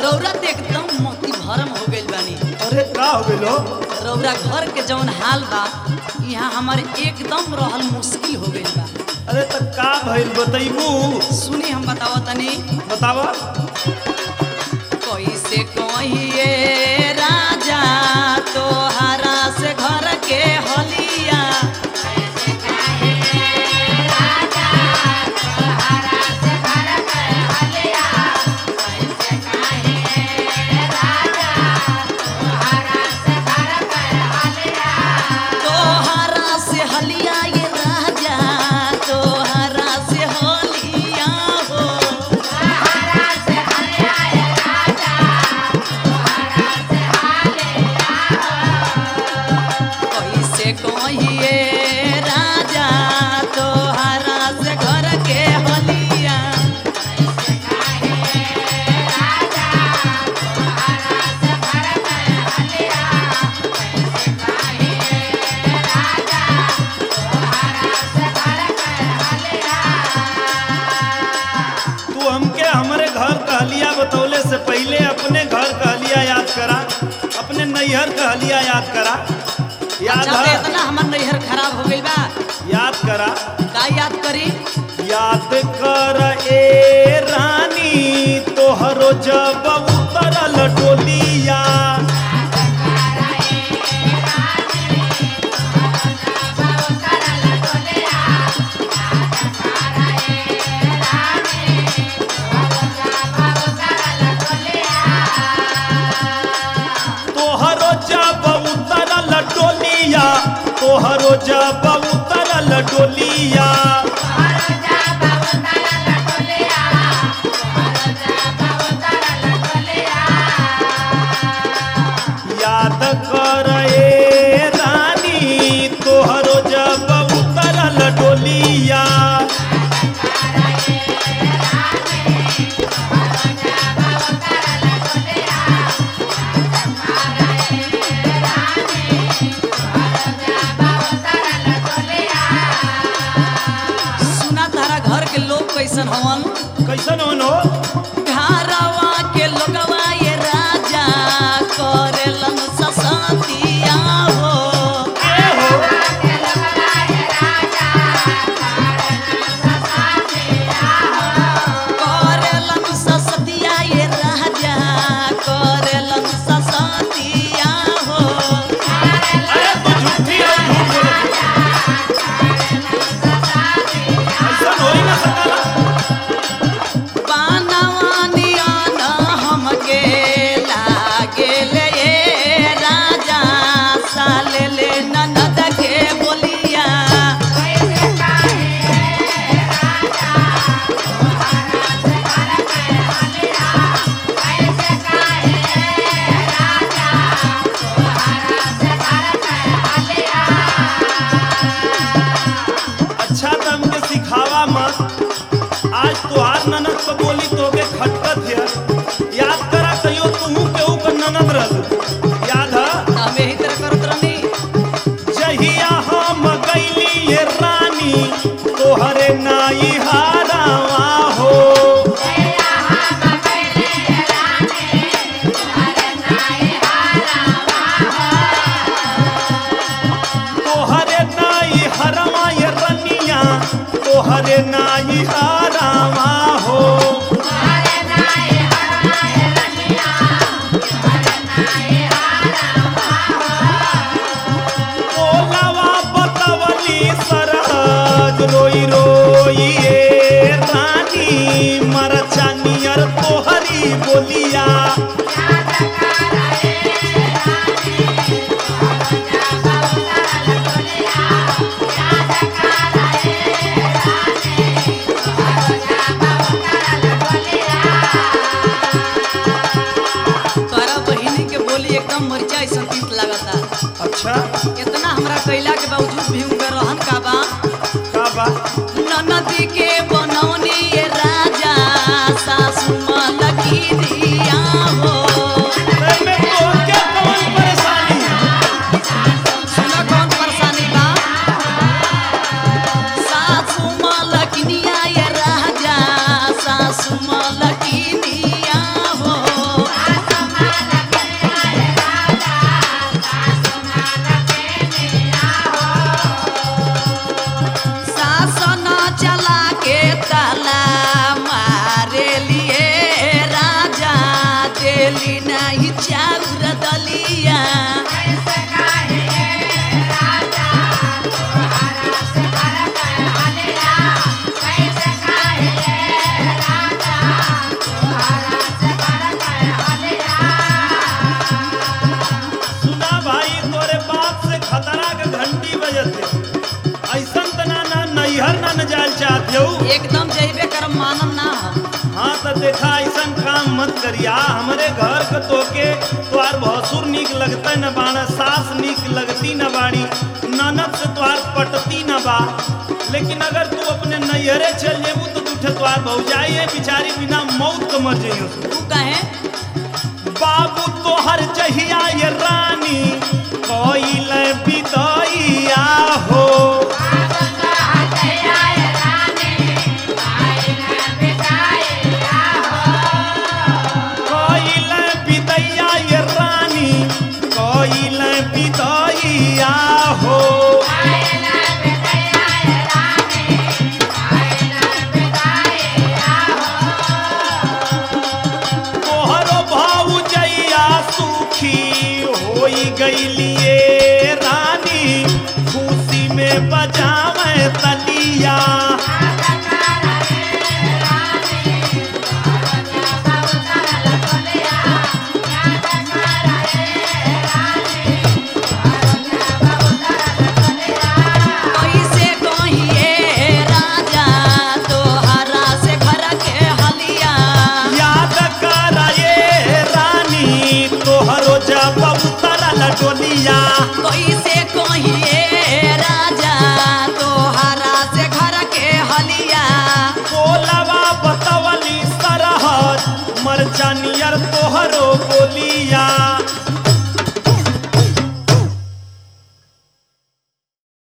रौरा तो एकदम मोती भरम हो गइल बानी अरे का हो गइलो रौरा घर के जौन हाल बा यहाँ हमारे एकदम रहल मुश्किल हो गइल बा अरे त का भइल बतैबू सुनी हम बतावा तनी बतावा कैसे कहिए राजा तोहरा से घर के हलिया तोहरा से हलिया ये राजा तोहरा से हलिया हो कैसे कहिए राजा तोहरा से घर के हलिया तू हमके हमरे घर कहलिया बतौले से पहले अपने घर कहलिया याद करा अपने नैहर कहलिया याद करा याद अच्छा तो है इतना हमार नैहर खराब हो गइल बा याद करा का याद करी याद कर ए रानी तोहरो जब उतरल डोलिया तोहरो जब उतरल डोलिया तोहरो जब उतरल डोलिया याद कर ए रानी तोहरो जब उतरल डोलिया सुना तारा घर के लोग कैसन हवन कैसन हो घरवा के लोगवा ये राजा करेलन ससतिया हो ए हो करेलन ससतिया ये राजा करेलन ससतिया हो अरे तू झूठी है झूठ बोलत है। ऐसन होई ना सकला बानवानिया न हमके लागेल ये राजा साले ले ननद के बोलिया अच्छा तो हमके सिखावा मत आज तोहार ननद को बोली तोके खटकत है याद करा कहियो तू केहू का ननद रहल याद है हमें ही तरह करत रहनी जहिया हम गईली ये रानी तोहरे नाई हारावा हो तोहरे नाई हरवा ये रनिया तोहरे नाई हारावा हो ओलावा बतवली सरहज रोई रोई ए रानी मरचानियर तोहरी बोलिया तोरा बहिनी के बोली एकदम मरिचा ऐसा तीत लागता अच्छा इतना हमरा कैला के बावजूद भी उनका रहन का बा का बा ननदी के बनौनी ये राजा सासू मलकी दिया हो एमे तोहके कौन परेशानी सुना कौन परेशानी बा सासू मलकिनिया ये राजा सासू मलकिनिया हो खाएली नाही चाउर दलिया सुना भाई तोरे बाप से खतरा के घंटी बजत है ऐसन त ना ना नैहर ना न जाल चाहते हो एकदम जइबे करम मानम ना हम हाँ तो देखा ऐसन काम मत करिया हमरे घर के तोके तोहार भसुर निक लगता न बाड़ा सास निक लगती न बाड़ी ननद से तोहार पटती न बा लेकिन अगर तू अपने नैहरे चल जेबू तो तुठे तोहार भौजाई है बिचारी बिना मौत के मर जइयो तू कहे बाबू तोहर जहिया ये रानी कोइल बिदैया हो कोइल बिदैया ये रानी कोइल बिदैया हो तोहरो भौजैया सुखी होई गईलिए रानी खुशी में बजावे तलिया कैसे कहिए राजा तोहरा से घर के हलिया याद कर ये रानी तोहरो जब उतरल डोलिया कैसे कहिए राजा तोहरा से घर के हलिया बोलवा बतवली सरहद मरचानियर तोहरो बोलिया